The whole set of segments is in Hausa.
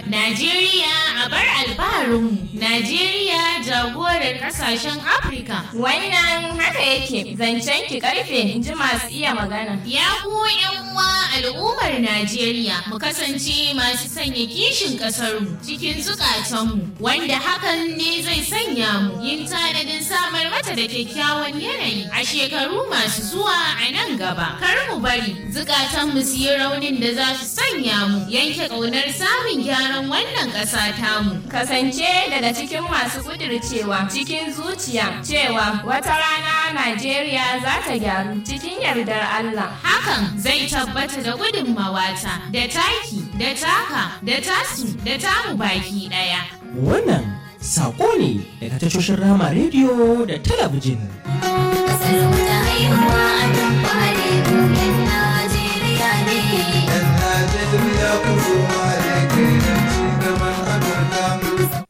Najeriya a bar alfaharinmu. Najeriya jagorar kasashen Afirka. Wannan haka yake zancen ki karfe in ji masu iya magana. Ya ku uwa al'ummar Najeriya mu kasance masu sanya kishin ƙasarmu cikin zukatanmu wanda hakan ne zai sanya mu yin tanadin samar mata da kyakkyawan yanayi a shekaru masu zuwa a nan gaba. Kar mu bari zukatanmu su yi raunin da za su sanya mu yanke ƙaunar samun gyaran wannan ƙasa tamu. Kasance daga cikin masu kudircewa cikin zuciya cewa wata rana Najeriya za ta gyaru cikin yardar Allah. Hakan zai tabbata da gudunmawata da taki da taka da tasu da tamu baki ɗaya. Wannan saƙo ne daga tashoshin Rama rediyo da talabijin. Kasar mu ta haihuwa a nan fari buɗin Najeriya ne. Yan Najeriya ku zo hare kai don ci gaban Afirka.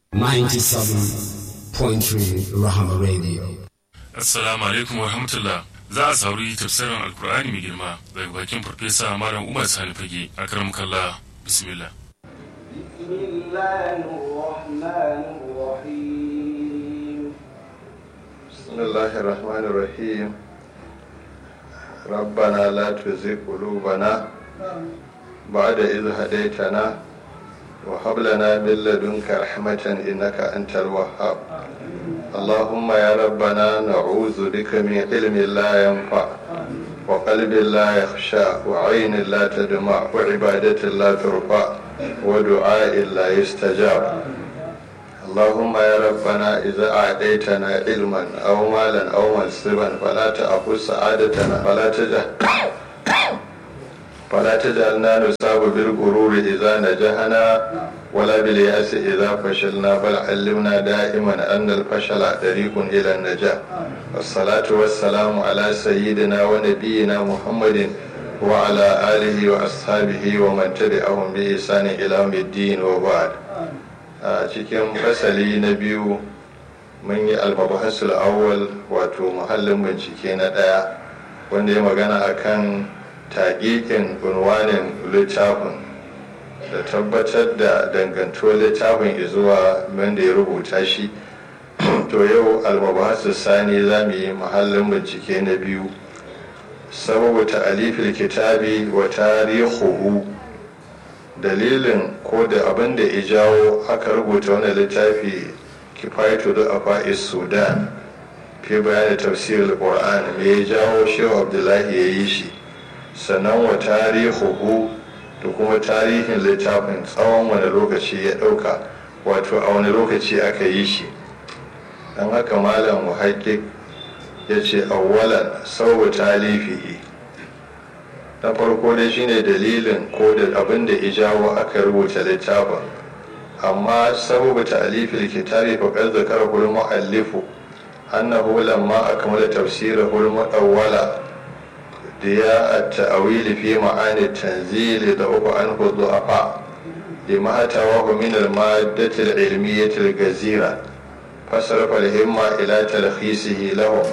97.3 Rahama Radio. Assalamu alaikum wa rahmatullah. Za a sauri tafsirin Alkur'ani mai girma daga bakin Farfesa Malam Umar Sani Fage a karam kalla bismillah. بسم الله الرحمن الرحيم بسم الله الرحمن الرحيم ربنا لا تزغ قلوبنا بعد إذ هديتنا وهب لنا من لدنك رحمة إنك أنت الوهاب اللهم يا ربنا نعوذ بك من علم لا ينفع وقلب لا يخشى وعين لا تدمع وعبادة لا ترفع ودعاء لا يستجاب اللهم يا ربنا إذا أعطيتنا علما أو مالا أو منصبا فلا تأخذ سعادتنا فلا تجعل فلا تجعلنا نصاب بالغرور إذا نجحنا ولا باليأس إذا فشلنا بل علمنا دائما أن الفشل طريق إلى النجاح والصلاة والسلام على سيدنا ونبينا محمد وعلى آله وأصحابه ومن تبعهم بإحسان إلى يوم الدين وبعد a cikin fasali na biyu mun yi almabahasul awwal wato muhallin bincike na ɗaya wanda ya magana akan taƙiƙin unwanin littafin da tabbatar da dangantuwar littafin zuwa wanda ya rubuta shi to yau almabahasul sani za mu yi muhallin bincike na biyu sababu ta'alifil kitabi wa tarihuhu dalilin ko da abin da ya jawo aka rubuta wani littafi kifayatu da afa'is sudan fi bayanin tafsirin qur'an me ya jawo shehu abdullahi ya yi shi sannan wa tarihuhu da kuma tarihin littafin tsawon wani lokaci ya ɗauka wato a wani lokaci aka yi shi don haka malam muhakkik ya ce awwalan sau talifihi na farko dai shine dalilin ko da abin da ijawo aka rubuta littafin amma sababu ta'alifil kitabi fa qad zakara hul muallifu annahu lamma akmala tafsirahu al mudawwala diya at-ta'wil fi ma'ani at-tanzil da uku an du'afa lima atawahu min al-maddati al-ilmiyyah al-gazira fasarafa al-himma ila talkhisihi lahum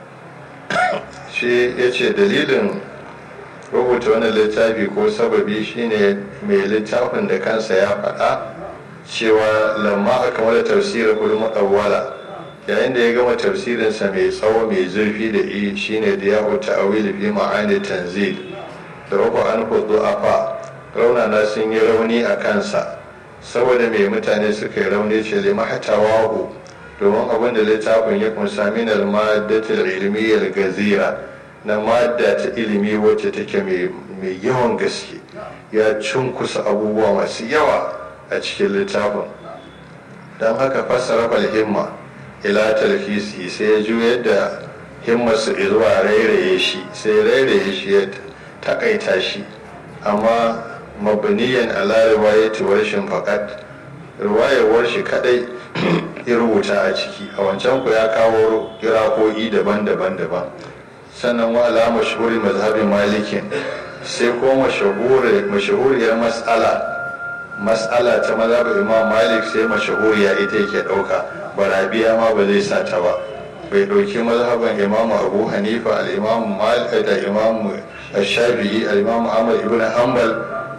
shi yace dalilin rubuta wani littafi ko sababi shine mai littafin da kansa ya faɗa cewa lamma aka mada tafsirin kulmu awwala yayin da ya gama tafsirinsa mai tsawo mai zurfi da i shine da ya huta a wili fi ma'ani tanzil da rufu an hudu afa raunana sun yi rauni a kansa saboda mai mutane suka yi rauni ce lima hatawahu domin abin da littafin ya kunsa min al-maddatul ilmiyyar gazira na madda ta ilimi wacce take mai yawan gaske ya cunkusa abubuwa masu yawa a cikin littafin don haka fassara himma ila talfisi sai ya juyar da himmarsu zuwa rairaye shi sai rairaye shi ya takaita shi amma mabaniyan ala riwayati warshin fakat riwayar shi kadai ya rubuta a ciki a wancan ku ya kawo kirako'i daban-daban daban sannan wa ala mashhuri mazhabin malikin sai ko mashahuriyar mas'ala mas'ala ta mazhabin imam malik sai mashahuriya ita yake dauka barabiya ma ba zai sa ta ba bai dauki mazhaban imam abu hanifa al-imam malik da imam shafi'i al-imam ahmad ibn hanbal da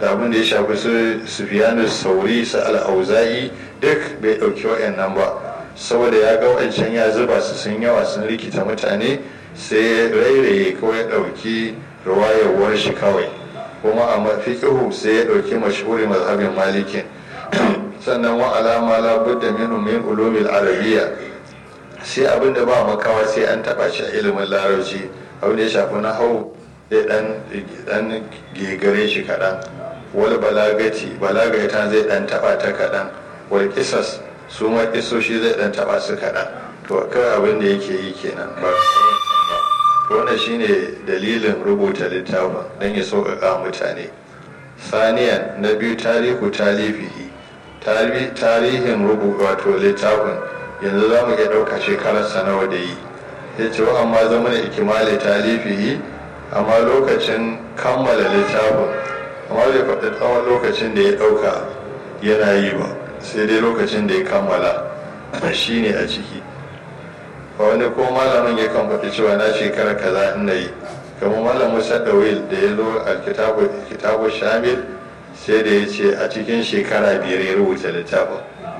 da abin da ya shafi su sufiyanu sauri su al'auza'i duk bai ɗauki wa'annan ba saboda ya ga wancan ya zuba su sun yawa sun rikita mutane sai rairaye ko ya ɗauki ruwayewar shi kawai kuma a mafiƙihu sai ya ɗauki mashhuri mazhabin malikin sannan wa alama la budda minhu min ulumil arabiyya sai abin da ba makawa sai an taɓa shi a ilimin larabci abin da ya shafi na hau ya dan gegare shi kaɗan wal balagati balagata zai dan taɓa ta kaɗan wal kisas su ma kisoshi zai dan taɓa su kaɗan to kawai abin da yake yi kenan ba wannan shine dalilin rubuta littafin don ya sauƙaƙa mutane saniyan na biyu tarihu talifihi tarihin rubuta wato littafin yanzu za mu iya ɗauka shekararsa nawa da yi ya ce wa amma zama da ikimali talifihi amma lokacin kammala littafin amma bai faɗi tsawon lokacin da ya ɗauka yana yi ba sai dai lokacin da ya kammala shi ne a ciki wani ko malamin ya kan faɗi cewa na shekara kaza ina yi kamar malam musa dawil da ya zo a kitabu shamil sai da ya ce a cikin shekara biyar ya rubuta littafin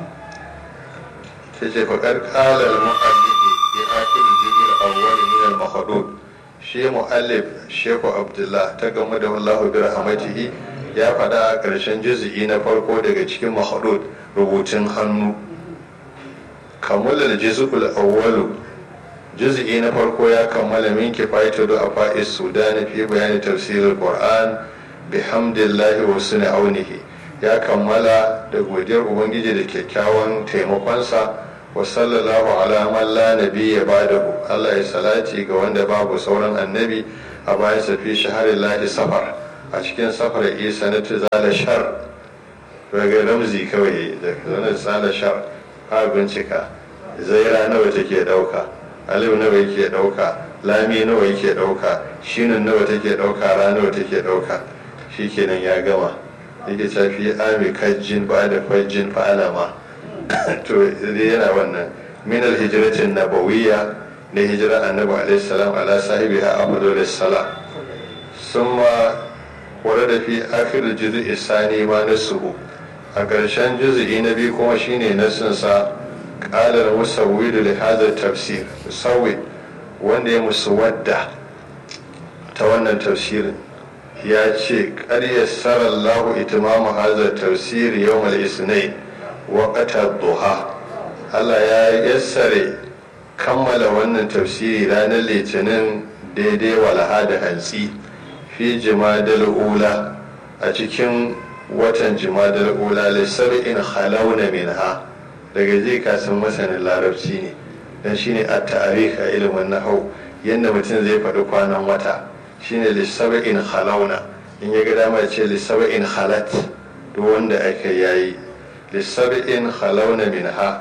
ta ce faƙar ƙalar mu'allifi ya akiri jirgin awwal min al-mahadud shi mu'allif shehu abdullah ta gamu da wallahu bi rahmatihi ya faɗa a ƙarshen juzi'i na farko daga cikin mahadud rubutun hannu kammala juz'ul awwalu juz'i na farko ya kammala min kifayatu da afa'is sudan fi bayani tafsirul qur'an bihamdillahi wa sunni aunihi ya kammala da godiyar ubangiji da kyakkyawan taimakonsa wa sallallahu ala man la nabiyya ba'dahu Allah ya salati ga wanda babu sauran annabi a bayan sa fi shaharillahi safar a cikin safar isa na tuzala shar daga ramzi kawai da zanen tsala shar a bincika zaira nawa take dauka alif nawa yake dauka lami nawa yake dauka shinin nawa take dauka ra nawa take dauka shikenan ya gama yake tafi ami kajjin ba da fajjin fa'alama to dai yana wannan min alhijratin nabawiyya na hijira annabi alaihi salam ala sahibiha afdalus salam summa warada fi akhir juz'i sani ma nasuhu a ƙarshen juz'i na biyu kuma shine nasinsa ƙalar musawwidu li hadha tafsir musawwid wanda ya muswadda ta wannan tafsirin ya ce ƙarya sarallahu itimamu hadha tafsir yawm al-isnain waqta duha Allah ya yassare kammala wannan tafsiri ranar litinin daidai walaha da hantsi fi jimadal ula a cikin watan jimadar ula lissab'in halawna minha daga zai kasan masanin larabci ne dan shine a tarikh a ilimin nahau yadda mutum zai faɗi kwanan wata shine lissab'in halawna in ya ga dama ce lissab'in halat duk wanda aka yayi lissab'in halawna minha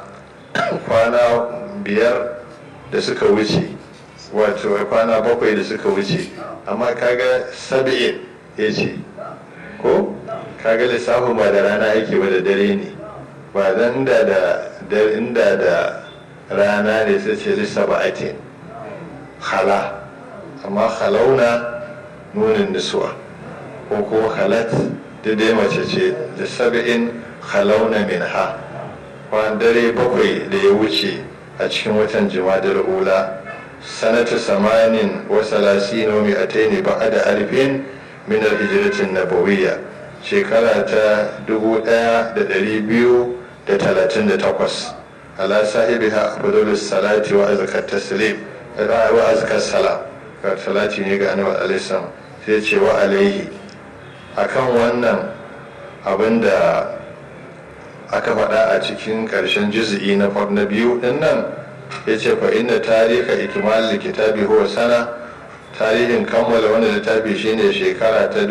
kwana biyar da suka wuce wato kwana bakwai da suka wuce amma kaga sab'in ya ce ko kaga lissafin ba da rana yake ba da dare ne ba dan da da inda da rana ne sai ce lissafa ake hala amma halauna nunin nisuwa ko ko halat da dai mace ce da saba'in halauna min ha kwan dare bakwai da ya wuce a cikin watan jimadar ula sanata samanin wa salasino mi ataini ba'ada alfin min al-hijratin nabawiyya shekara ta 1238 ala sahibi ha abdulus salati wa azkar taslim wa azkar salam ka salati ne ga annabi alaihi sai ce wa alaihi akan wannan abinda aka faɗa a cikin ƙarshen juz'i na na biyu din nan ya ce fa inna tariha ikmal kitabi huwa sana tarihin kammala wanda littafi shine shekara ta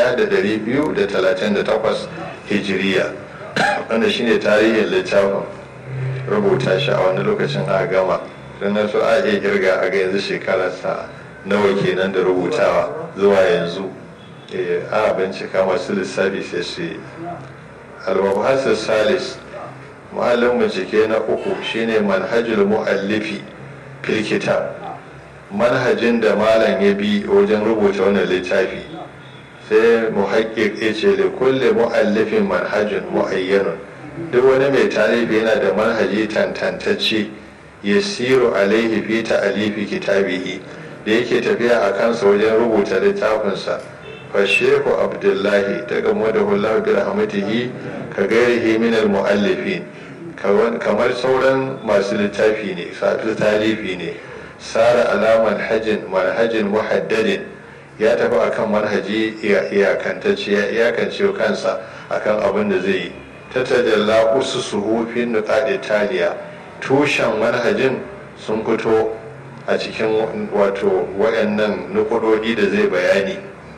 1238 hijiriya wanda shine tarihin littafin rubuta shi a wani lokacin a gama don na so a iya girga a ga yanzu shekararsa nawa kenan da rubutawa zuwa yanzu a bincika masu lissafi sai su yi almabhasar salis muhallin bincike na uku shine manhajul mu'allifi fil kitab manhajin da malam ya bi wajen rubuta wannan littafi sai muhakkik ya ce da kulle mu'allifin manhajin mu'ayyanun duk wani mai talibi yana da manhaji tantantacce ya siru alaihi fi ta'alifi kitabihi da yake tafiya a kansa wajen rubuta littafinsa fa shehu abdullahi ta gamo da hullahu bi rahmatihi ka gairihi min al mu'allifin kamar sauran masu littafi ne safi talifi ne sara alaman hajin manhajin muhaddadin ya tafi akan manhaji iyakantacce ya iyakance kansa akan abin da zai yi ta tajalla usu suhufin nukaɗe taliya tushen manhajin sun fito a cikin wato waɗannan nukudodi da zai bayani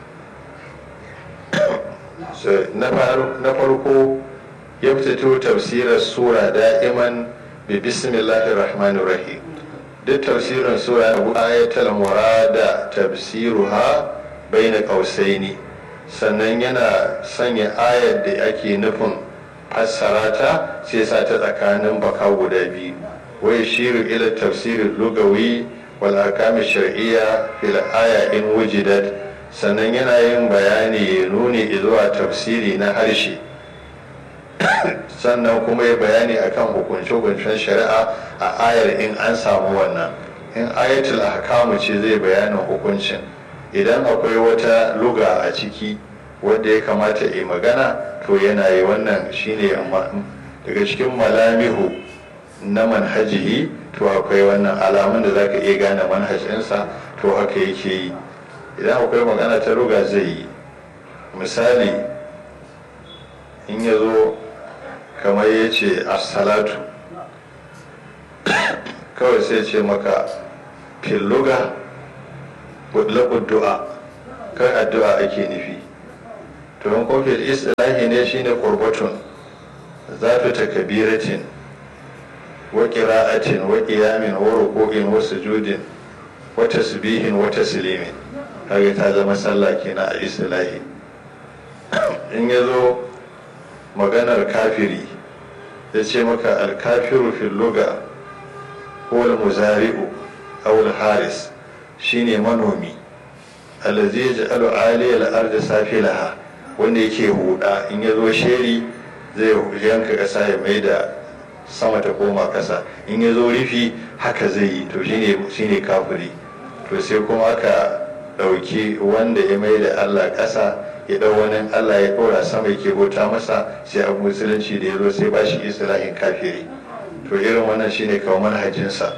na farko ya fito tafsirar sura da'iman bi bismillahir rahmanir rahim duk tafsirin sura abu ayatul murada tafsiruha baina qausaini sannan yana sanya ayar da ake nufin fassara ta sai sa ta tsakanin baka guda biyu wai shiru ila tafsirin lugawi wal ahkam shar'iyya fil aya in wujidat sannan yana yin bayani ya nuni zuwa tafsiri na harshe sannan kuma ya bayani akan hukunce-hukuncen shari'a a ayar in an samu wannan in ayatul ahkamu ce zai bayanin hukuncin idan akwai wata luga a ciki wadda ya kamata yi magana to yana yi wannan shine daga cikin malamihu na manhajihi to akwai wannan alamun da zaka iya gane manhajinsa to haka yake yi idan akwai magana ta luga zai yi misali in ya zo kamar ya ce assalatu kawai sai ce maka filluga mutlaƙud du'a kai addu'a ake nufi to in kofin islahi ne shine qurbatun zatu takbiratin wa qira'atin wa qiyamin wa ruku'in wa sujudin wa tasbihin wa taslimin kaga ta zama sallah kenan a islahi in yazo maganar kafiri ya ce maka alkafiru fil luga ko muzari'u aw haris shine manomi allazi yaj'alu 'aliyal ardi safilaha wanda yake huda in ya zo sheri zai yanka kasa ya mai da sama ta koma kasa in ya zo rufi haka zai yi to shine shine kafiri to sai kuma aka dauki wanda ya mai da Allah kasa ya dau wani Allah ya ɗora sama yake bauta masa sai abu musulunci da ya zo sai ba shi islahin kafiri to irin wannan shine kawo manhajinsa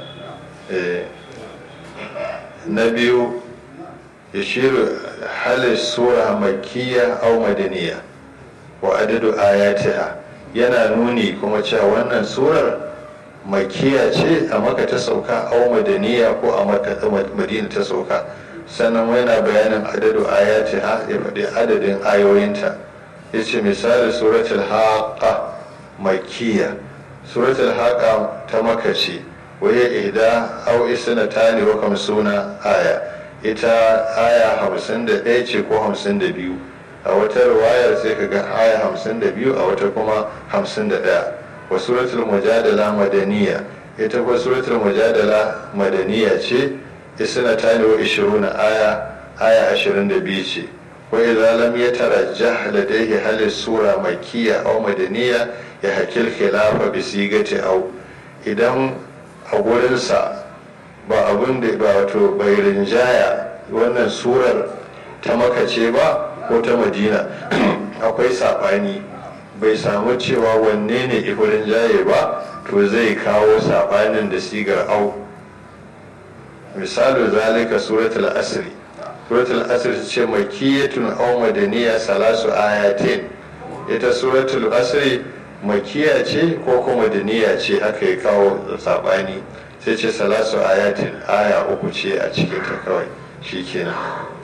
na biyu ya shiru halin sura makiyya au madaniya wa adadu ayatiha yana nuni kuma cewa wannan surar makiya ce a maka ta sauka au madaniya ko a madina ta sauka sannan yana bayanin adadu ayatiha ya faɗi adadin ayoyinta ya ce misali suratul haqa makiya suratul haqa ta maka ce waye ihda au isna tani wa kamsuna aya ita aya hamsin da ɗaya ce ko hamsin da biyu a wata ruwayar sai ka ga aya hamsin da biyu a wata kuma hamsin da ɗaya wa suratul mujadala madaniya ita kuwa suratul mujadala madaniya ce isna tani wa ishiruna aya aya ashirin da biyu ce wa idza lam yatarajjah ladayhi hal sura makkiya aw madaniya ya hakil khilafa bi sigati aw idan a gurinsa ba abin da ba wato bai rinjaya wannan surar ta makace ba ko ta madina akwai saɓani bai samu cewa wanne ne ifi rinjaye ba to zai kawo saɓanin da sigar au misalu zalika suratul asri suratul asri ce makiyatun au madaniya salasu ayatin ita suratul asri makiya ce ko kuma madaniya ce haka ya kawo saɓani sai ce salasu ayatin aya uku ce a cikin ta kawai shi kenan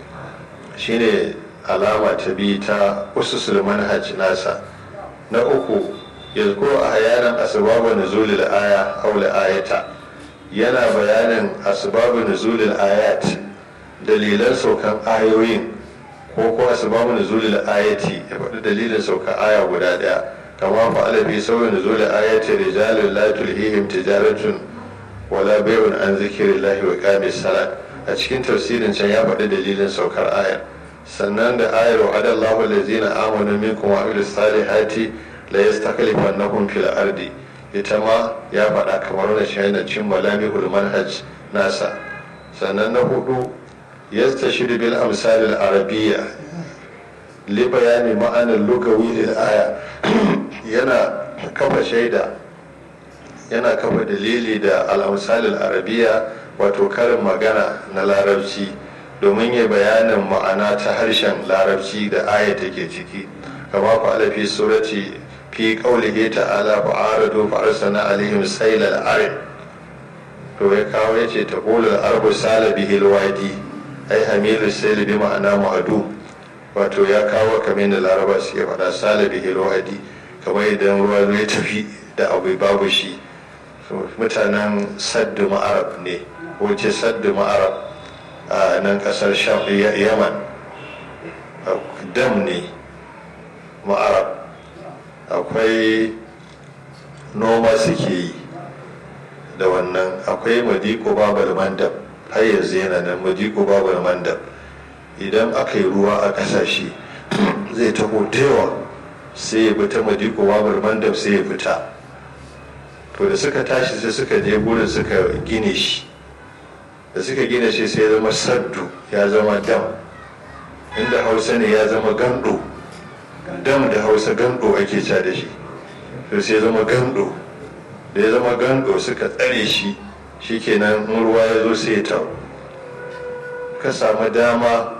shine alama ta bi ta ususul manhaj nasa na uku yazkuru a hayanan asbabu nuzulil aya aw ayata yana bayanin asbabu nuzulil ayat dalilan saukan ayoyin ko ko asbabu nuzulil ayati ya faɗi dalilin saukan aya guda ɗaya kama fa'ala fi sauyin nuzulil ayati rijalun la tulhihim tijaratun wala bai'un an zikirillahi wa qamis salat a cikin tafsirin can ya faɗi dalilin saukar ayar sannan da ayar wa adallahu allazina amanu minkum wa amilus salihati la yastakhlifannahum fil ardi ita ma ya faɗa kamar wani shahidan cin malamihul manhaj nasa sannan na hudu yastashiru bil amsal al arabiyya li bayani ma'anar lugawi lil aya yana kafa shaida yana kafa dalili da al amsal al arabiyya wato karin magana na larabci domin ya bayanin ma'ana ta harshen larabci da aya take ciki kama ku alafi surati fi qaulihi ta'ala fa aradu fa arsalna alaihim saylal arim to ya kawo yace taqulul arbu sala bihi alwadi ai hamilu sayl bi ma'ana mu'adu wato ya kawo kamar da laraba suke faɗa sala bihi alwadi kamar idan ruwa ya tafi da abu babu shi mutanen saddu ma'arab ne ko ce saddu ma'arab a nan kasar yaman dam ne ma'arab akwai noma suke yi da wannan akwai madiko babal mandab har yanzu yana nan madiko babal mandab idan aka yi ruwa a kasashe zai taho yawa sai ya fita madiko babal mandab sai ya fita to da suka tashi sai suka je gurin suka gine shi da suka gina shi sai ya zama saddu ya zama dam inda hausa ne ya zama gando dam da hausa gando ake ca da shi to sai ya zama gando da ya zama gando suka tsare shi shikenan in ruwa ya zo sai ya tau ka samu dama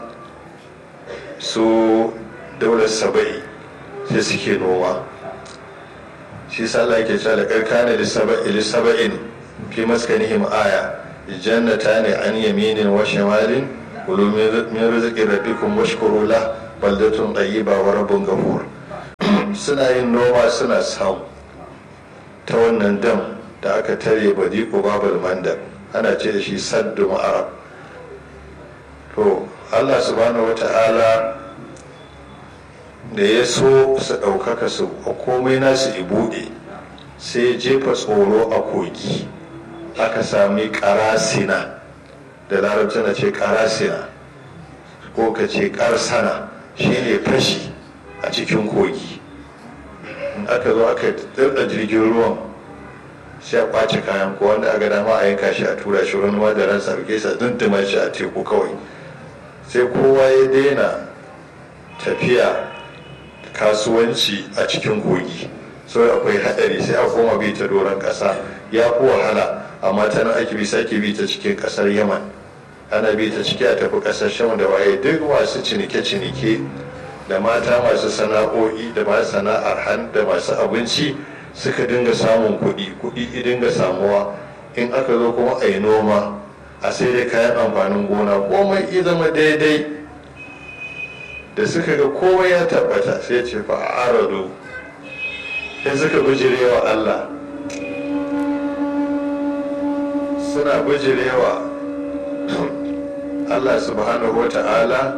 su daular saba'i sai suke noma shi sallah ke cewa da karkana lisaba'in fi maskanihim aya jannata ne an yaminin wa shimalin kulu min rizqi rabbikum washkuru la baldatun tayyiba wa rabbun ghafur suna yin noma suna samu ta wannan dam da aka tare badiko babal mandab ana ce da shi saddu ma'arab to Allah subhanahu wata'ala da ya so su ɗaukaka su komai nasu ibuɗe sai ya jefa tsoro a kogi aka sami karasina da larabci na ce karasina ko ka ce karsana shine fashi a cikin kogi in aka zo aka tsirda jirgin ruwan sai a kwace kayan ko wanda aka dama a yanka shi a tura shi wani da ransa a sa dunduma shi a teku kawai sai kowa ya daina tafiya kasuwanci a cikin kogi sau akwai hadari sai a koma bi ta doron kasa ya fi wahala amma ta nan ake bi sake bi ta cikin kasar yaman ana bi ta ciki a tafi kasar sham da waye duk masu cinike-cinike da mata masu sana'o'i da masu sana'ar han da masu abinci suka dinga samun kuɗi kuɗi dinga samuwa in aka zo kuma a yi noma a sai dai kayan amfanin gona komai ya zama daidai da suka ga komai ya tabbata sai ce fa a arado sai suka bijirewa Allah suna bijirewa Allah subhanahu wa ta'ala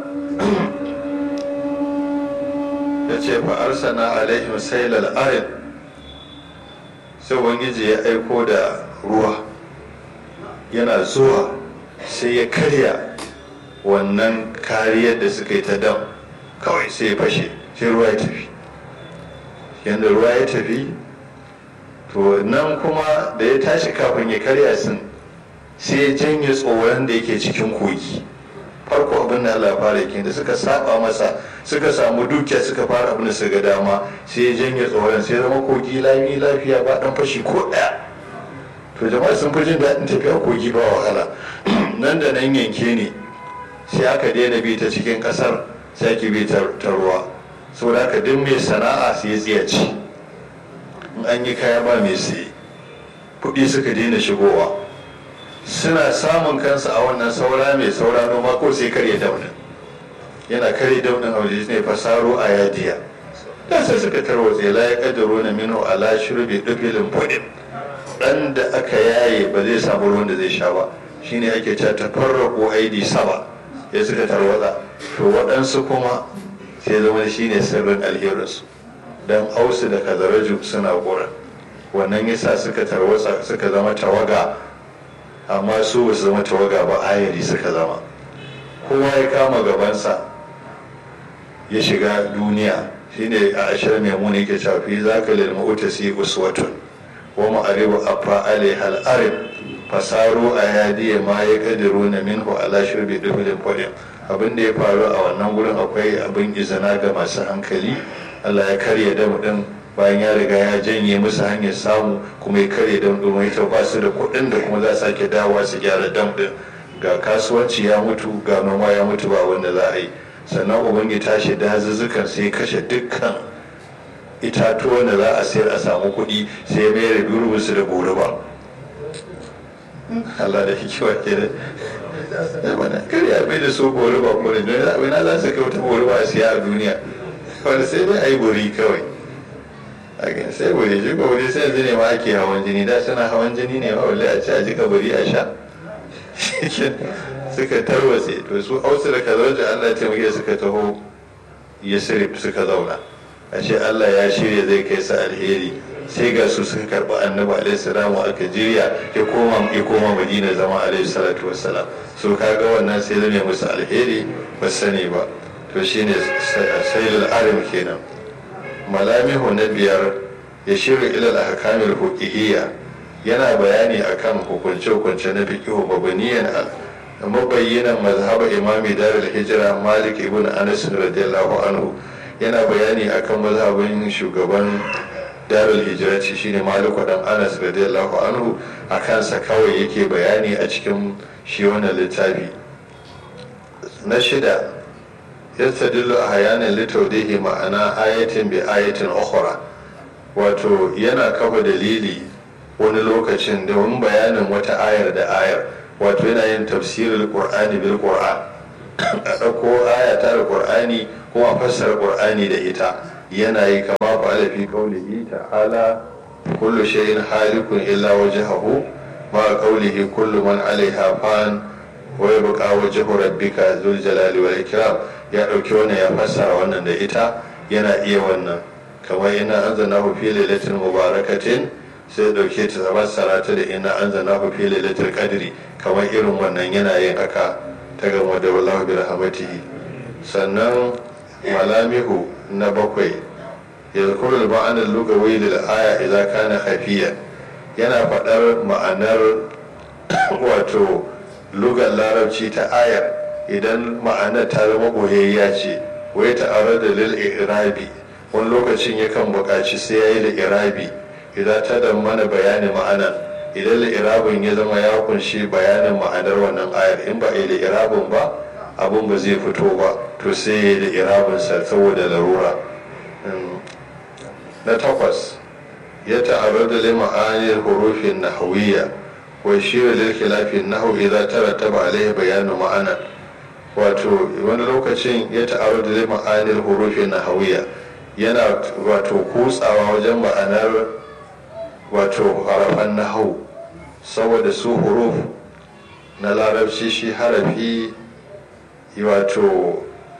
ya ce fa'arsana alaihim sailal arin sai wangiji ya aiko da ruwa yana zuwa sai ya karya wannan kariyar da suka yi ta dam kawai sai ya fashe sai ruwa ya tafi yadda ruwa ya tafi to nan kuma da ya tashi kafin ya karya sun sai ya janye tsoron da yake cikin kogi farko abin da Allah fara yake da suka saba masa suka samu dukiya suka fara abin da suka dama sai ya janye tsoron sai zama kogi lami lafiya ba dan fashi ko daya to jama'a sun fi jin daɗin tafiya kogi ba wahala nan da nan yanke ne sai aka daina bi ta cikin ƙasar sai ake bi ta ruwa saboda haka duk mai sana'a sai ya tsiyaci in an yi kaya ba mai siye kuɗi suka daina shigowa suna samun kansu a wannan saura mai saura noma ko sai karya daunin yana karya daunin a waje ne fasaro a yadiya da sai suka tarwatse la ya kaddaro na mino ala shurbi dufilin fudin dan da aka yaye ba zai samu ruwan da zai sha ba shine ake cewa tafarraqu aidi saba ya suka tarwatsa to waɗansu kuma sai zama shine sirrin alherinsu dan ausu da kazaraju suna gora wannan yasa suka tarwatsa suka zama tawaga amma su ba su zama tawaga ba ayari suka zama kowa ya kama gabansa ya shiga duniya shine a ashir maimuna yake cewa fi zaka lil mu'tasi uswatun wa ma'aribu afa alaiha al-arib fasaru a yadi ma ya kadiru na minhu ala shirbi dubilin fadin abin da ya faru a wannan gurin akwai abin izina ga masu hankali Allah ya karya dam din bayan ya riga ya janye musu hanyar samu kuma ya karya dam din wai ta ba su da kuɗin da kuma za su sake dawowa su gyara dam din ga kasuwanci ya mutu ga noma ya mutu ba wanda za a yi sannan ubangi tashi dazuzzukan sai kashe dukkan itatuwan da za a sayar a samu kuɗi sai mai da durubinsu da goruba Allah da hikiwa ke da mana kar ya bai da su goruba kuma da don na za su kai wata goruba a siya a duniya wanda sai dai a yi bori kawai a sai bori shi ko bori sai yanzu ne ma ake hawan jini da suna hawan jini ne ma wale a ci a jika bori a sha suka tarwatse to su ausu da kazar da Allah ya taimake suka taho ya sirif suka zauna a ce Allah ya shirya zai kai su alheri sai ga su suka karɓi annabi alaihi salamu aka jirya ya koma ya koma madina zama alaihi salatu wassalam so kaga wannan sai zame musu alheri ba sani ba to shine sayyidul arim kenan malamihu na biyar ya shirya ilal ahkamil huquqiyya yana bayani akan hukunce-hukunce na fiqhu mabaniyan mabayyanan mazhaba imami darul hijira malik ibn anas radiyallahu anhu yana bayani akan mazhabin shugaban darul hijirati shine maliku dan anas radiyallahu anhu a kansa kawai yake bayani a cikin shi wannan littafi na shida yastadillu ahyanan litawdihi ma'ana ayatin bi ayatin ukhra wato yana kafa dalili wani lokacin domin bayanin wata ayar da ayar wato yana yin tafsirin qur'ani bil qur'an a ɗauko aya ta qur'ani kuma fassara qur'ani da ita yana yi kama fa'ala fi qawlihi ta'ala kullu shay'in halikun illa wajhahu ma qawlihi kullu man 'alayha fan wa yabqa wajhu rabbika dhul jalali wal ikram ya dauki wannan ya fassara wannan da ita yana iya wannan kamar ina anzalnahu fi lailatin mubarakatin sai dauke ta fassara ta da ina anzalnahu fi lailatul qadri kamar irin wannan yana yin haka ta gama da wallahu bi rahmatihi sannan malamihu na bakwai yadhkuru al-ma'ana al-lugawi lil aya idza kana khafiya yana faɗar ma'anar wato lugar larabci ta ayar idan ma'anar ta zama boyayya ce wai ta'arar da lil irabi wani lokacin yakan buƙaci sai yayi da irabi idan ta da mana bayanin ma'ana idan da irabin ya zama ya kunshi bayanin ma'anar wannan ayar in ba da irabin ba abun ba zai fito ba to sai ya da irabin sa saboda larura na takwas ya ta'arrar da lima'aniyar hurufin nahawiyya wa shirya lil khilafin nahu idza tarattaba alaihi bayanu ma'ana wato wani lokacin ya ta'arrar da lima'aniyar hurufin nahawiyya yana wato kutsawa wajen ma'anar wato harafan nahau saboda su huruf na larabci shi harafi wato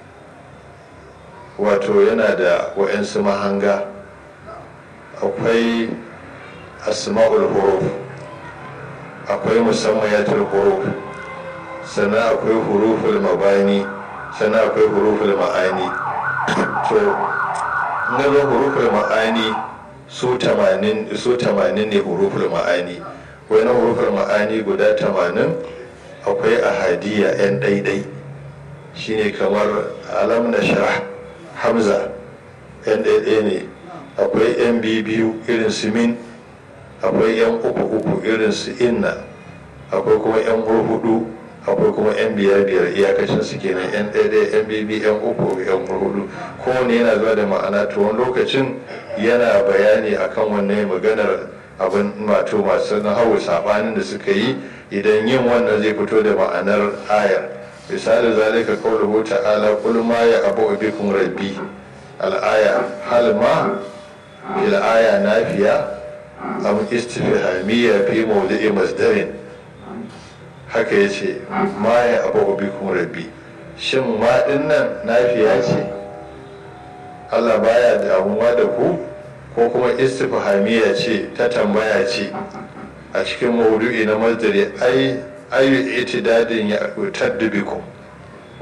wato yana da wa'yansu mahanga akwai asma'ul huruf akwai musammayatul huruf sannan akwai huruful mabani sannan akwai huruful ma'ani to ngalo huruful ma'ani su tamanin su tamanin ne huruful ma'ani wani huruful ma'ani guda tamanin akwai ahadiya yan daidai shine kamar alam na sharh hamza yan daidai ne akwai yan biyu irin su min akwai yan uku uku irin su inna akwai kuma yan hudu akwai kuma yan biyar biyar iyakacin su kenan yan ɗaya yan bibi yan uku yan hudu kowane yana zuwa da ma'ana to wani lokacin yana bayani akan wannan maganar abin mato masu nahawu sabanin da suka yi idan yin wannan zai fito da ma'anar ayar misali zalika qawluhu ta'ala qul ma ya abu bikum rabbi al-aya hal ma fil aya nafiya am istifhamiyya fi mawdi'i masdarin haka yace ma ya abu bikum rabbi shin ma dinnan nafiya ce Allah baya damuwa da ku ko kuma istifhamiyya ce ta tambaya ce a cikin maudu'i na masdari ai ayu itidadin ya tadbikum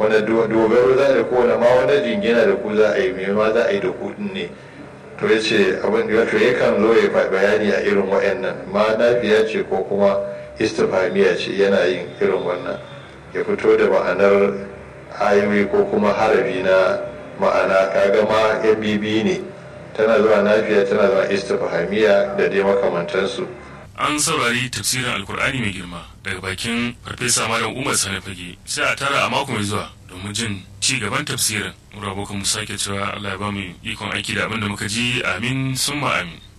wanda dogaro za da kowane ma wani jingina da ku za a yi me ma za a yi da kuɗin ne to ya ce abin da wato yakan zo ya bayani a irin wa'annan ma nafiya ce ko kuma istifamiya ce yana yin irin wannan ya fito da ma'anar ayoyi ko kuma harabi na ma'ana kaga ma yan bibi ne tana zuwa nafiya tana zuwa istifhamiya da dai makamantansu an saurari tafsirin alkur'ani mai girma daga bakin farfesa malam umar sani fage sai a tara a mako mai zuwa domin jin ci gaban tafsirin mu rabokan mu sake cewa allah ya ba mu ikon aiki da abin da muka ji amin summa amin